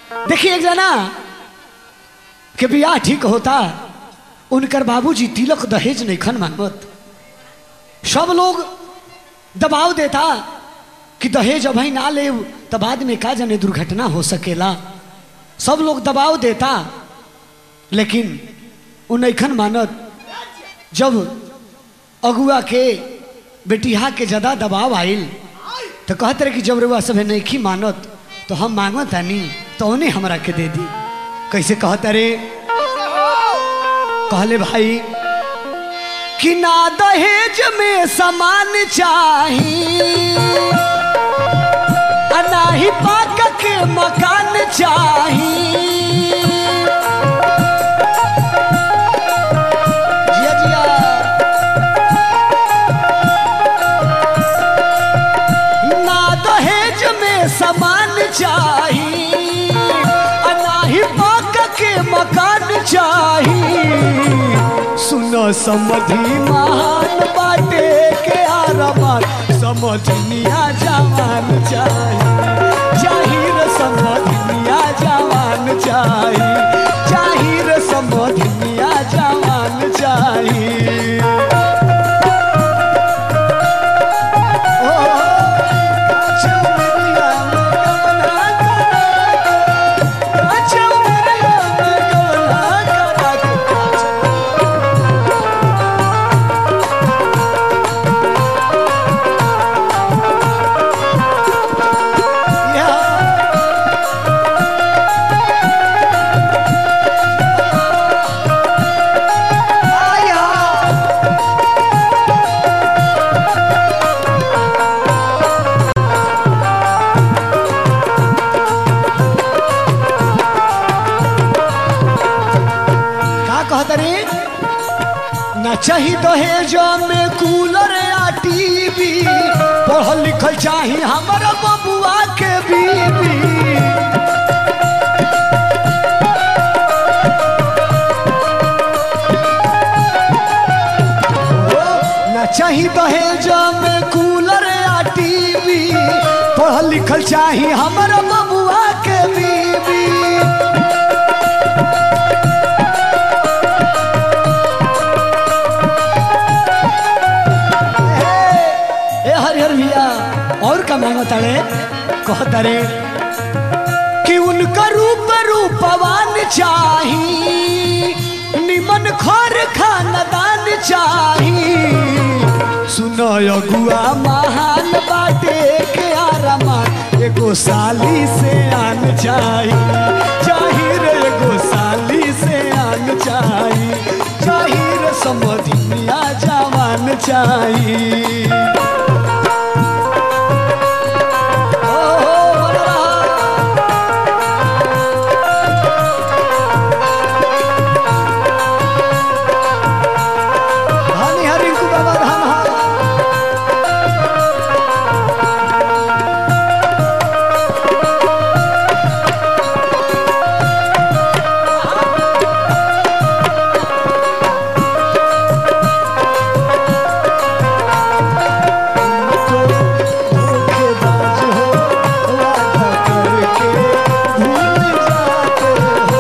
देखिए एक जना के बियाह ठीक होता उनकर बाबूजी तिलक दहेज नहीं खन मांगत सब लोग दबाव देता कि दहेज अभी ना ले तो बाद में का जाने दुर्घटना हो सकेला सब लोग दबाव देता लेकिन उ नैखन मानत जब अगुआ के बेटिया के ज्यादा दबाव आइल तो कहते रहे कि जब रुआ सब नहीं मानत तो हम मांगत आनी तो उन्हें हमरा के दे दी कैसे कहते रे कहले भाई कि ना दहेज में सामान चाही आ ना ही पाक के मकान चाही जिया जिया ना दहेज में सामान चाही आ ना ही पाक के मकान चाही सुनो समधि महान बाटे के आरमान समझनिया जवान चाही जाहिर समझनिया जवान चाही जाहिर समझनिया जवान चाही ओ, चौमिया में कमला करा, चौमिया में कमला करा। Yeah. का कहत रे ना चाही दहेज में कूलर या टीवी पढ़ल लिखल चाही हमारा बबुआ के बीबी ओ, ना चाही दहेज में कूलर या टीवी पढ़ल लिखल चाही हमारा बबुआ के बीबी ए हरिहर भैया और का मांगो तारे कह तारे कि उनका रूप रूपवान चाही निमन खर खानदान चाही सुनो अगुआ महान बाटे के आरामान एगो साली से आन चाही जाहिर एगो साली से आन चाही जाहिर समधिया जवान चाही ओ, बोल रहा। धनी हरि को बाबा धाम हा। तो धोखेबाज हो, वादा करके भूल जाते हो।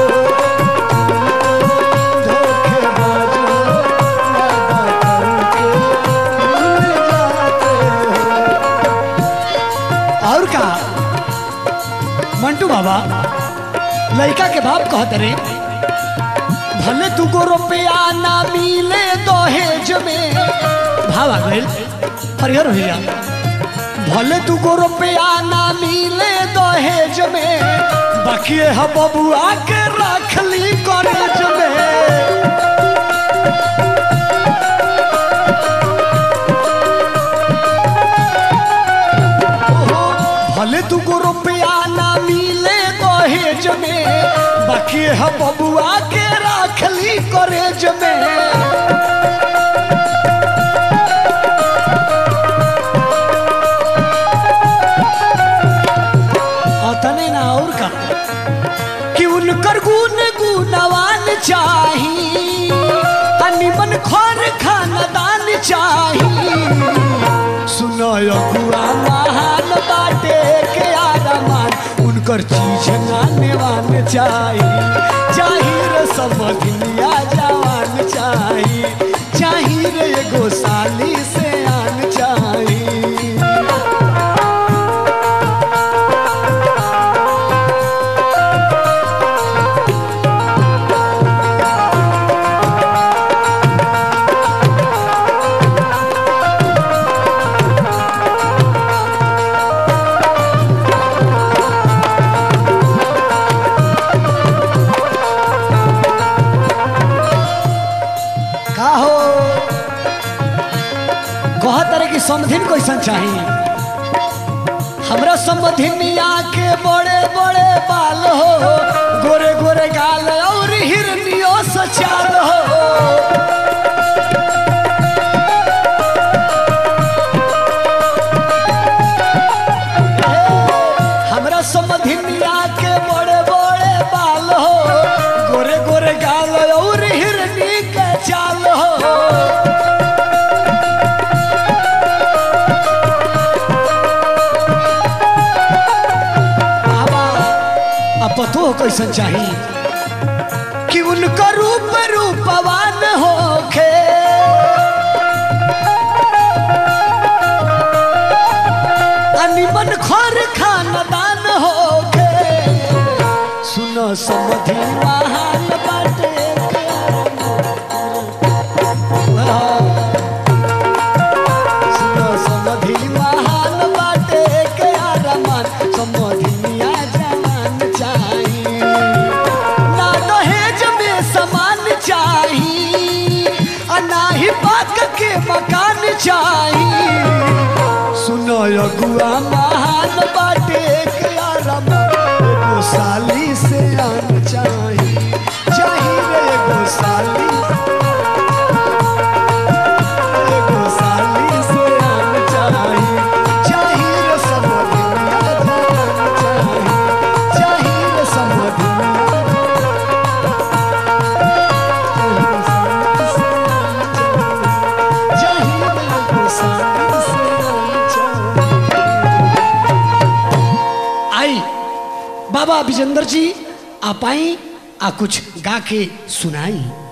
धोखेबाज हो, वादा करके भूल जाते हो। और का मंटू बाबा लड़का के बाप कहत रे भले तुको रुपया ना मिले दहेज में भाव आ गइल हरिहर भैया भले तुको रुपया ना मिले दहेज में बाकी है बबुआ के रख ली कॉलेज में ओहो, भले तुको रुपया ना मिले दहेज में बाकी है बबुआ के राखली कॉलेज में अतने ना और का कि उनकर गुण गुणवान चाही आ निमन खर खानदान चाही सुनो अगुआ महान बाटे के आरमान उनकर चीज नाने वान चाही चाही रे समधिया जवान चाही चाही रे एगो साली से आन चाही का हो कह तरह की समधिन कैसन चाही हमरा समधिनिया के बड़े बड़े बाल हो गोरे गोरे गाल और हिरनियो सचाल हो हमरा समधिनिया के बड़े बड़े बाल हो गोरे गोरे गाल और हिरनी के चाल हो बाबा अब पतो कैसन चाही कि उनका रूप रूपवान होखे अनिमन खर खानदान होखे सुनो समधि महान बाटे के सुनो समधि महान बाटे के आरमान समधिया जवान चाही ना दहेज में समान चाही आ ना ही पाक के मकान चाही सुनो अगुआ महान बाटे के आरमान एगो साली से आन चाही चाही रे एगो साली एगो साली से आन चाही चाही रे समधिया जवान चाही चाही रे समधिया चाही रे एगो साली से आन चाही। आई बाबा विजेंद्र जी आप आई आ कुछ गा के सुनाई